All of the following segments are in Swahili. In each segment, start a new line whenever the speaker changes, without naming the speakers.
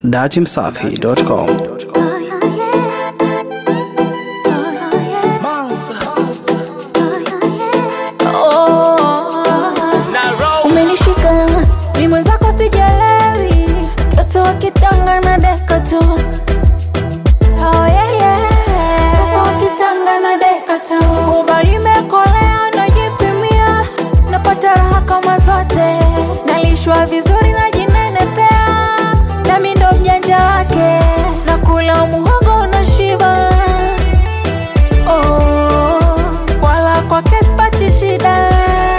datimsafi.com
Umenishika mi mwenzako sijalewi, mtoto wa kitanga na deka tu. Oh, yeah, yeah. Mtoto wa kitanga na deka tu. Uba limekolea najipimia, napata raha kama zote, nalishwa vizuri najinenepea, nami ndo mjanja wake, nakula muhogo na shiba oh, wala kwake sipati shida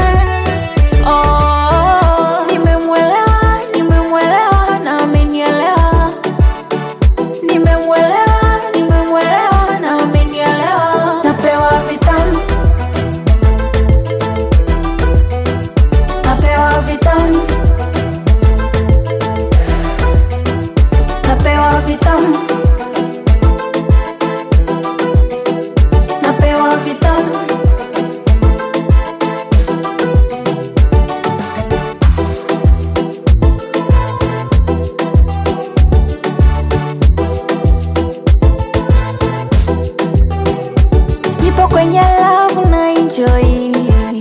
Oh, nimemwelewa, nimemwelewa na amenielewa. Nimemwelewa, nimemwelewa na amenielewa. Napewa vitamu, napewa vitamu, napewa vitamu, napewa vitamu. nipo kwenye love na enjoy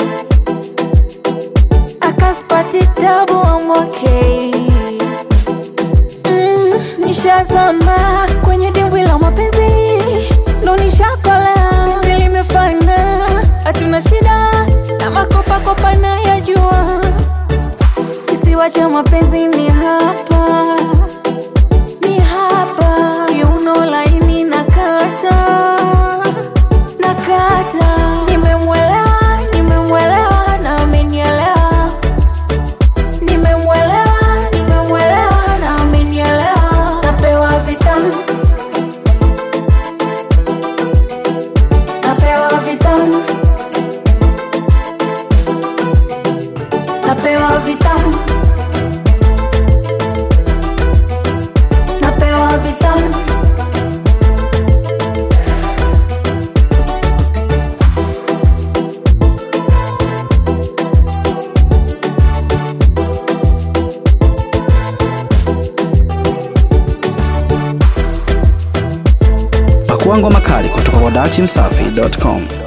akaspati tabu I'm okay mm, nishazama kwenye dimbwi la mapenzi ndo nishakolea penzi limefana hatuna shida na makopakopa nayajua kisiwa cha mapenzi ni hapa ni hapa kiuno laini na kata nakata nimemwelewa nimemwelewa na amenielewa nimemwelewa nimemwelewa na amenielewa napewa vitamu napewa vitamu napewa vitamu napewa vitamu
Pakua ngoma kali kutoka kwa datimsafi.com.